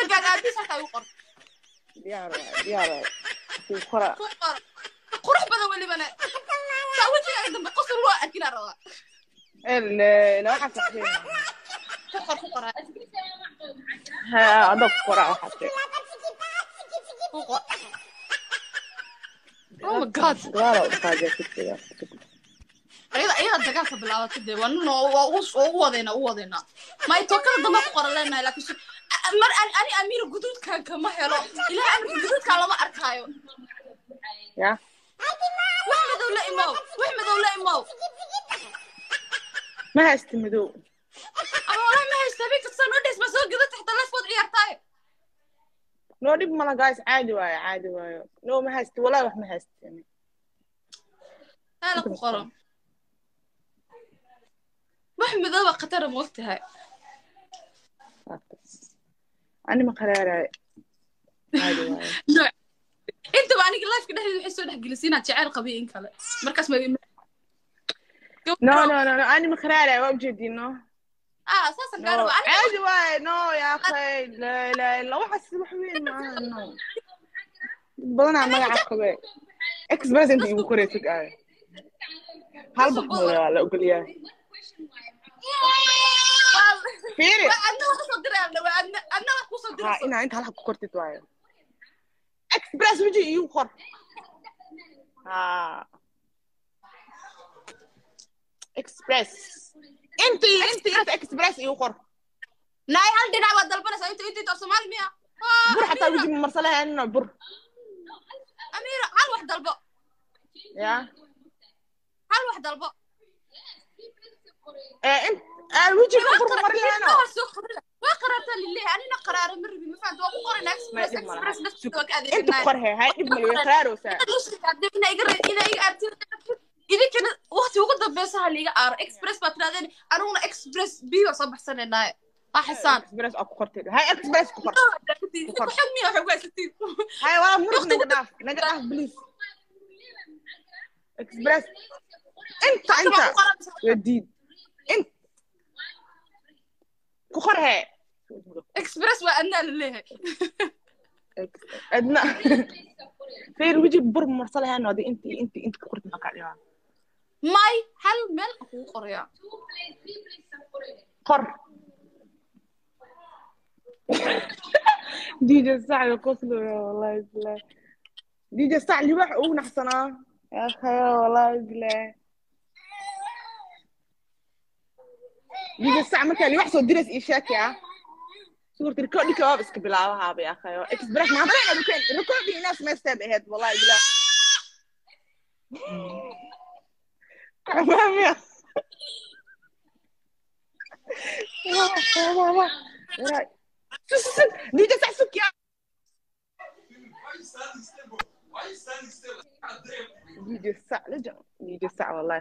familkaaga aabiis halkaa igu qor diyaar waay diyaar waay kuu qora ku qor qurux badan welibana saa wejigaaga dambe qosol loo arkinaa rabaa ele la waxaa saxdeen ku qor ku qor ha adoo ku qora waxaa tiri ku qor oh my god gadaala u dhaqaajaa kursiga ayada ayada dagaalka bilaabatay dee waa nin oo- waa ugu waa ugu wadeynaa ugu wadeynaa may tookada dambe ku qoran leenahay laakiin shi- a- mar ani ani amiira guduudkan kama helo ilaah amirka guduudkan lama arkaayo ya wax madow la imow wax madow la imow ma haysta madow ama walahi ma haysta habeen kasta noo dheys ma soo gada taxta lefood ciyaartaayo noo dhib mala guys caadi waayo caadi waayo no ma haysta walaa wax ma haysta haala ku qoran wax madooba khatara ma ogtahay ani ma qaraarayo caadi waayo intaba aniga lifeka dhexdeeda waxay soo dhex gelisay inaad jeceyl qabiyo in kale markaas ma no no no no ani ma qaraarayo waa ujeedin no ah saasan no gaaraba aniga caadi waayo no ya akhay la la la waxaas wax weyn maaha no dad badanaa magaca qabe express inta igu koraysid aayo hal baxmooda waa la ogolyahay fiiri waa adna waa kusoo dirayna waa adna adna waa kusoo ha dirayso inaa inta halka ku kortid waayo express weji iigu qor ha express intii intii inta express iigu qor naay hal dhinac baad dalbanaysaa inta inta inta soomaali miya Ah, bur xataa Amiira, weji marsalahaynino bur amiira hal wax dalbo ya hal wax dalbo ee in aan wejiga bur marin lahayno waa soo qorila waa qaraartaa lileeyahay anina qaraara ma rabin ma fahamta waa ku qorayna Ma express dhib ma laha. express naftiisa waa ka inta adeegsanaya qor he hay dhib male way qaraarowsaa idinkana waqti ugu dambeysa ha liiga aaro express baa tirahdeen aniguna express b baa soo baxsanaynaay waa xisaan express aa ku qortid hay express ku qor xog miya waxay ku haysatiin hay waa murug naga dhaaf naga dhaaf please express inta inta waa diid in ku qor he express waa adnaa la leeyahay adna fiir weji bur marsalahaynoo adi inti inti inta ku qortid maxaa kaa dhibaa may hal meel aan kugu qorayaa qor DJ Sac يقصد والله بالله دي جي ساعة اللي واحد أو نحسنا يا أخي والله بالله دي جي ساعة مركا اللي واحد صوت درس إيشاك يا صورة الركود دي كواب اسك بلاوها يا أخي إكسبرس ما هذا ركود ركود دي ناس ما يستبعد والله بالله تمام يا دي جي ساعة سك يا دي جي ساعة لجأ دي جي ساعة والله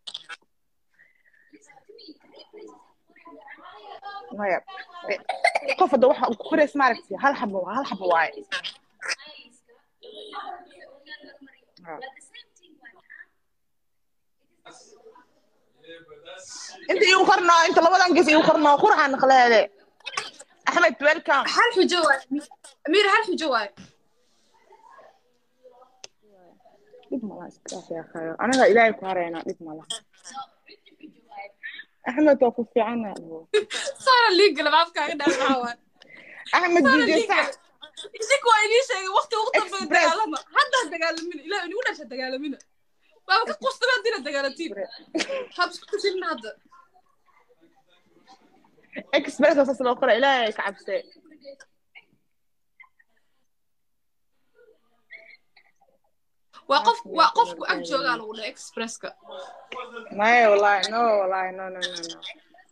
maya qof hadda waxa uu ku korays maaragtay hal xabo hal xabo waaye Ha. inta igu qorno inta labadan ges igu qorno qurxan naqleede axmed welcome hal xujo waay amiir hal xujo waay dhib malaha iskaaf yaa khayo anaga ilaahay ku harayna dhib malaha axmed waa ku fiicana saara liigala maafkaaga dhaa maxaa waay axmed saara dj liigala sac isinku waa inii sheegay waqti ugu dambeeya Express. dagaalama haddaa dagaalamina ilaah inigu dhasha dagaalamina waaba ka qustaba dina dagaalatiin hab isku tusinna hadda express waa saas loo qora ilaahay ka cabse waa qof waa qofku ag joogaa lagu dhaha expresska maya wallahi no wallahi no no no no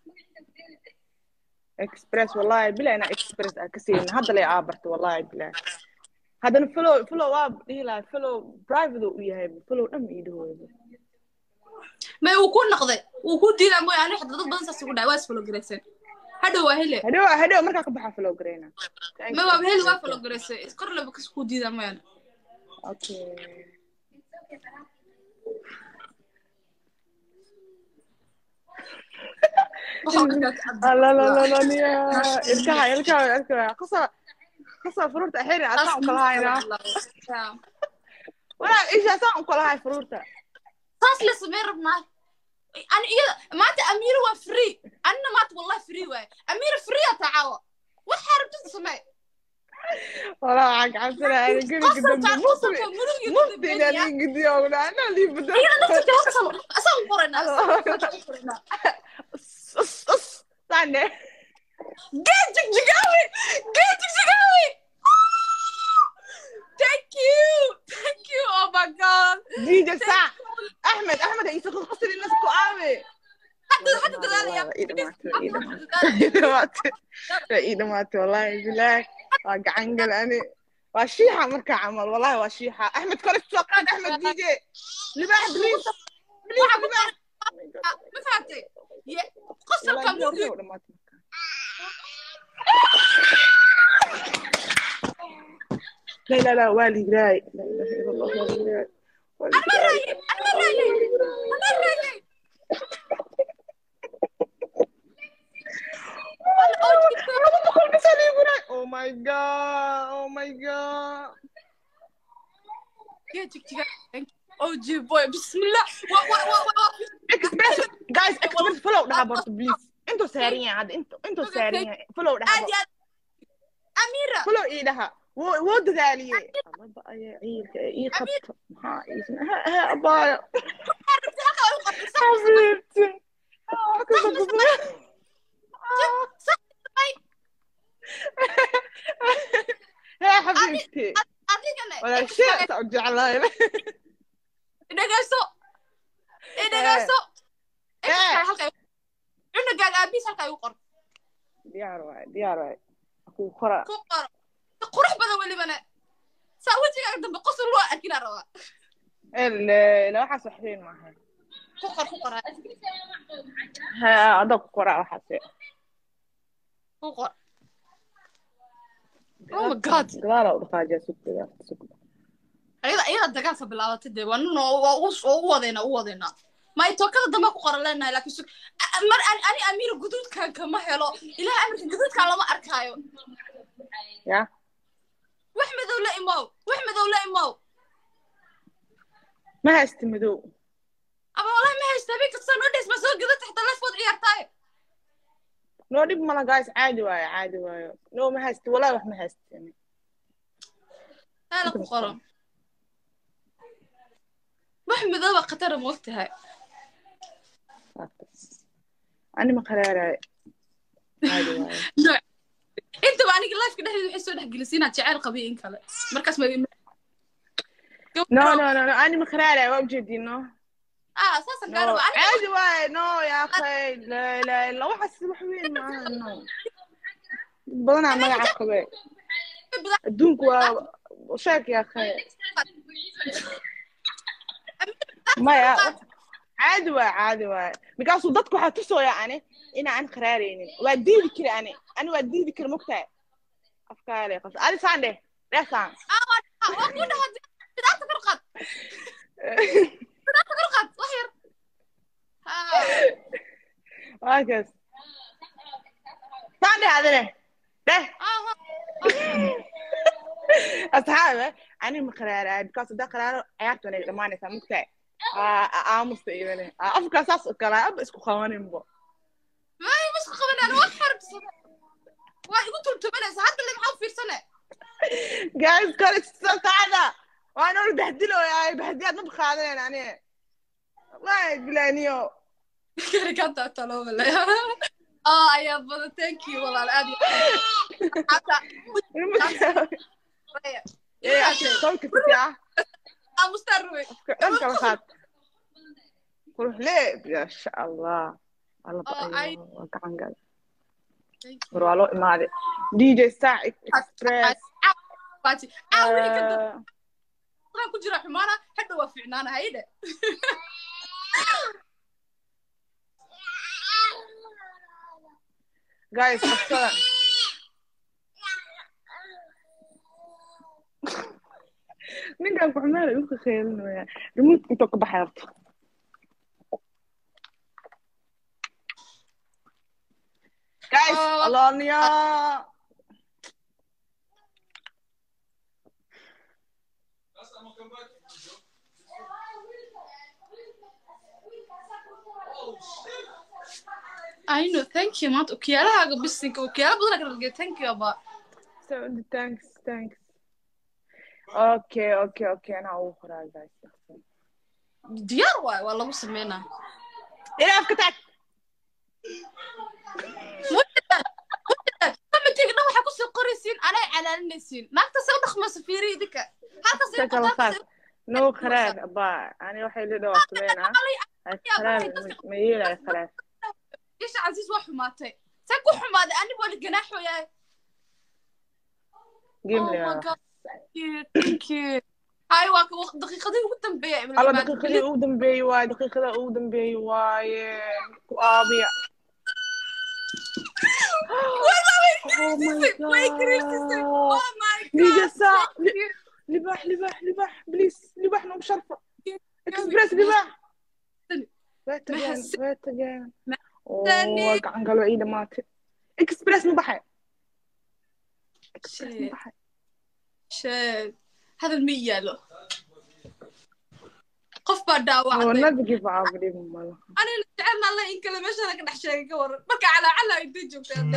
express wallahi bila ina express aa kaseyna hadda lay aabarta wallahi bila haddana follow follow waa dhihi lahay follow private u yahay follow dhan ma ii dhahooda may uu ku noqday uu ku diidaa mooy ani xataa dad badan saas ugu dhahay waa isfalogarayseen hadhow waa hele hadhow hadhow markaa ka baxaa follow gareyna may waa hele waa falogaraysay kor laba kas ku diidaa mooyaane okay waxaa arkaa ka cabdi la la la la niya ilkaha ilkaha ilkaha qasa kasoo furuurta xiri asaan u kala haynaa Yeah. walaa isha asaan u kala hay furuurta saas la samey rabnaa ani iyada maanta amiira waa free anina maanta wallahi free waaye amiira free aa tacaawa waxaa rabtida samee walaa waxaan gacansanaa ana guriga dambe qosalka mufti qosalka murugii mufti inaan ii gidiyo ogna anaa lii bedel asaan qoraynaa sande Get Jigawi! Get Jigawi! Thank you! Thank you! Oh my god! dj sac axmed axmed ha iisa qasri nasku aawe حتى حتى تدالي ii dhamaatay ii dhamaatay ii dhamaatay wallaahi bilaah waa gacan gal ani waa shiixa markaa camal wallaahi waa shiixa axmed kore soo qaad axmed dj libaax bliis bliis libaax ما فهمتي قصة Wallaahi كم bilaah, waa dhamaatay markaa. لا لا لا والي جراي لا اله الا الله والي جراي والي أنا ما جراي. رايي أنا ما رايي أنا ما رايي Oh my god! Oh my god! Get Jigawi Oh gee boy بسم الله و و و و Express, guys, express follow dhaha borto please. Intuu saaran yahay hadda intuu intuu saaran yahay follow dhaha عادي أميرة follow ii dhaha wuu wuu dadaaliyey. Ababa ayaa ciilka ii qabta maxaa iisna ha ha abaayo xabiibti. Ah, ka sababay. Hee xabiibti. أديك Walaal shey saa u jeclahay. dhegeyso ee dhegeyso Eh. cunugaaga aabiis halkaa igu qor Diyaar waay diyaar waay. Ku qora. ku qoro qurux badan welibana saa wejigaaga dambe qosol loo arkinaa rabaa Elle la waxaas wax weyn maaha. ku qor ku qor Ha adag ku qora waxaas. ku qor Oh my God. Gadaal u dhaqaajiya sugda sugda. ayada ayada dagaalka bilaabatay dee waa nin oo waa u oo u wadeynaa u wadeynaa may tookada dambe ku qoran leenahay laakiin sug a- mar ani ani amiira guduudkan kama helo ilaah amarka guduudkan lama arkaayo Ya. wax madow la imow wax madow la imow Ma haysti madow. ama wallahi ma haysta habeen kasta noo dhees ma soo gadata xitaa lefood ciyaartaaye Noo dhib mala guys caadi waayo caadi waayo. No ma haysti walaa wax ma haysti. taala ku qoran wax madooba khatara ma ogtahay Ani ma qaraaray. Caadi waayo. intaba aniga lifeka dhexdeeda waxay soo dhexgelisay inaad jeceyl qabiy in kale markaas ma No no no no ani ma qaraaray waa ujeedino. ah saasan No gaaraba aniga caadi waayo no ya akhay la la la waxaas wax weyn maaha no. Badanaa magaca qabe. Adduunku waa sheek ya akhay. maya caadi waay caadi waay markaasuu dadku waxaa tusooya ani inaa an qaraaraynin waa diidi kari ani ani waa diidi kari mogtahay afkaale qabta adi saan dheh dheh saan waa ku dhaha bidaarta kor qaad bidaarta kor qaad wax yar waakas saan dheh adine dheh asxaabe ani ma qaraaraay because haddaa qaraaro ciyaarta wanay dhamaanaysaa mogtahay aamusta idane afkaa saas u kalaa aba isku qabaninbo may masku qabanaan wax xarbsada waa igu tultubanaysa hadda le maxaa u fiirsane guys kale saacada waan ol bahdilooyaay bahdiyaad ma qaadanen ani wallahi bilaniyo karikanta taloobale oh ayaa badan thank you walaal aad iyo hata sawka fitiya aamustaan ruwe dhan kala qaad qurux leeb yaasha allah alla Oh, I- waa gacan gal war waa loo imaaday dj sac express baati ah weli ka dad Eh, waxaan ku jira xumaana hadha waa fiicnaana hayde guys qabsada ninkan kuxumaala igu kakheelinaya remote intoo ka baxay horta guys Oh. aloniya I know, thank you maanta okiyaalahaaga bisinka okiyaala badan kala dhigay thank you aba So, thanks, thanks. Okay, okay, okay. Anaa ugu qoraa, guys. diyaar waay waa lagu sameynaa Ilaaf ka tag. committee dhan waxaa kusoo qoraysiin anay calaalinaysiin naagta se u dhaqmayso fiiri idinka halkas Ka kala qaad. No kharaab, abaa. Ani waxay la dhawaa sameynaa. Ay kharaab, ma yeelay kharaab. isha casiis waa xumaatay see ku xumaaday ani waa ganaaxooyaa Game Oh my leeyahay. God. Thank you. Hay waa ka waqti daqiiqadii ugu dambeeyay Alla daqiiqadii ugu dambeeyey waaye, daqiiqada ugu dambeeyey waaye. Ku aabiya. Oh my God. Liga saac. Libaax, libaax, libaax. Please, libaax nagu sharfa. Express libaax. Waa tageen, waa tageen. Oo, waa gacan galo ii dhamaatay. Express ma baxay. Express ma baxay. sheeg hadal ma yaalo qof baa Oh, dhaawacday never give up, dhib ma laha. anina jecelna alla in kale meeshana ka dhex sheegay ka waran marka calaacala intay joogtay hadda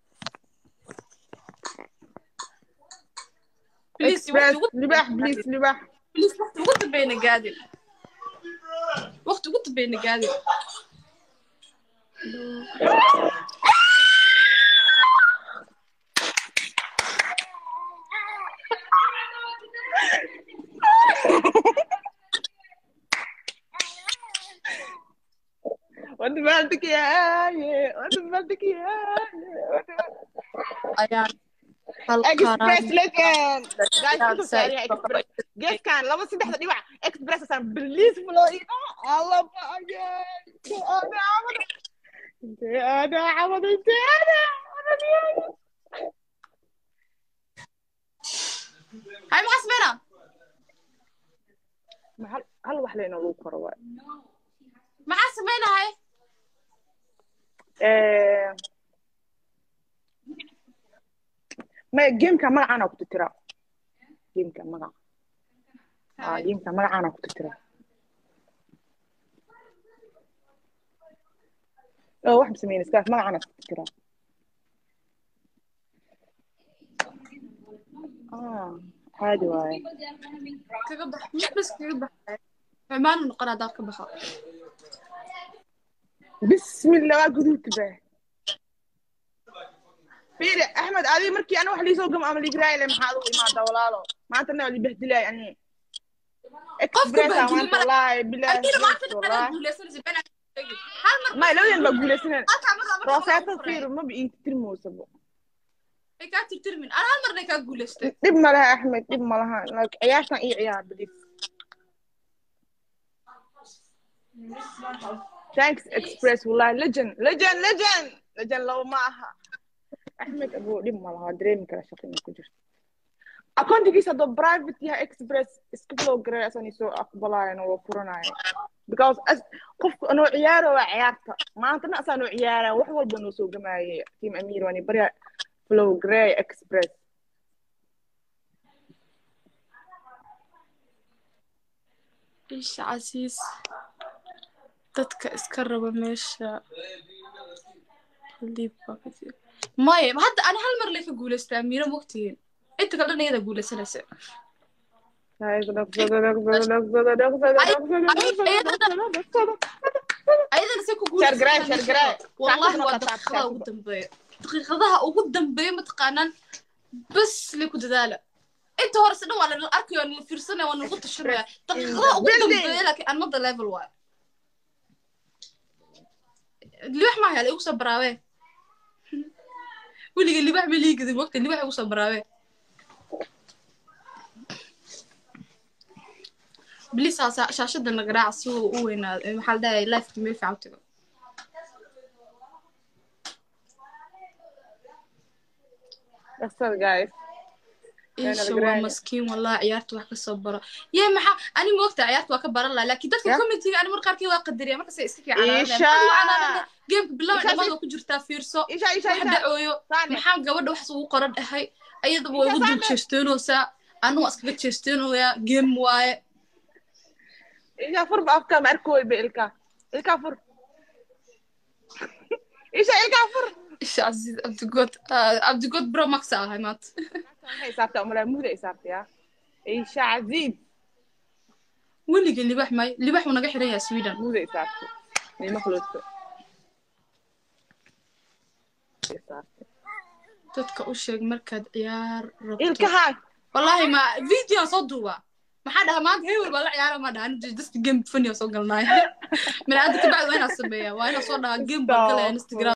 Please, Express, waqti ugu- libaax, please, libaax. Please, waqti ugu dambeyna gaadin waqti ugu dambeyna gaadin Wada baaldik yaaye, wada baaldik yaaye, wada ayaan Express listen. Guys, Express. intuu saariya Express. Geeskan laba saddexda dhibac Express asaan believe flow ina alla baayay. Inte ana amada. Inte ana amada, inte ana amada. hay maxaa sameynaa Ma hal hal wax leena lagu koro waay. maxaa sameynahay Eh, ma gameka magacaana ku titira gameka magaca ah gameka magacaana ku titira oo wax bisameyn iskaas magacaana ku titira ah caadi waaye kaga bax bas kaga baxay xumaanu noqon haddaad ka baxo bismillah waa guduudka baa fiiri axmed adi markii ana wax liisoo gamo ama ligraayle maxaad u imaadaa walaalo maantana waa libahdilay ani expressa bahdilay maanta ma- wallaahi bilaahi Adiga maanta yes, dhinaca wallaahi guuleysanaysa been aan sheegin. hal mar may labadan baa guulaysaneen halkaa mar laba rooseeto mar fiir maba ii tirmoosabo ay kaa tirtirmin ana hal marna kaa guuleystay dhib ma laha axmed dhib ma laha like ciyaartan ii ciyaar bilis thanks express wallahi legend legend legend legend labo ma aha axmed abo dhib ma laha dareemi kara shaqo inay ku jirto akoontigiisa haddoo private yahay express iska flow garay asan isoo aqbalaayana waa furanaya because as qofku anoo ciyaaro waa ciyaarta maantana asaa noo ciyaaraya wax walba noo soo gamaayay team amir waani barya flow gray express isha casiis dadka iska raba meesha liibka ka jira maya hadda ani hal mar lee ka guuleystaa miira mogtihiin inta kale dhan iyada guuleysanaysa ayadana say ku Share garay, share garay. wallahi Saacadna waa ka taab, daqiiqadaha saacadna. ugu dambeeya daqiiqadaha ugu dambeeya mataqaanaan bas le ku dadaala inta horese dhan waa la arkayo waa la fiirsanaya waa lagu tashanaya daqiiqadaha ugu building. dambeeya laakiin another level waay libax maa hela igu soo baraabee weliga libax ma liigadi mogta libax igu soo baraabee bilis shaashada nagaraaca si uu u weynaado maxaa la dhahay lifeka meel fiican u tago That's all, guys. isha laga waa raadin. maskiin wallahi ciyaarta wax kasoo baro yee maxaa ani moogta ciyaarta waa ka baran laha laakiin dadka Ya. committeega ani mar qaarkii waa qadariya markasay iska Isha. geemka bilow Isha, dhammaad si- waa ku jirtaa fiirso Isha, Isha, wax Isha. dhacooyo Sane. maxaa gabadha wax ugu qoran dhahay ayadaba way Isha, ugu dul Sane. jeesteenoosaa anu waa iskaga jeesteenooyaa game waaye isha fur ba afka ma arkooy ba ilka ilka fur isha ilka fur isha casiis cabdigood cabdigood bro max ahay maanta waxay isaabtaa umalaa muda isaabta yaa isha casiid weligii libax may libax uu naga xiran yahay sweden muda isaabta nima kuloosto dadka u sheeg markaad ciyaar rabto ilkaha wallahi ma video soo duuba maxaa dhaha maanta hewel baa la ciyaara ma dhahan dadka game funny soo galnaay min hadda kabacdi waa inaa sameeya waa inaa soo dhahaa game baa galaya instagram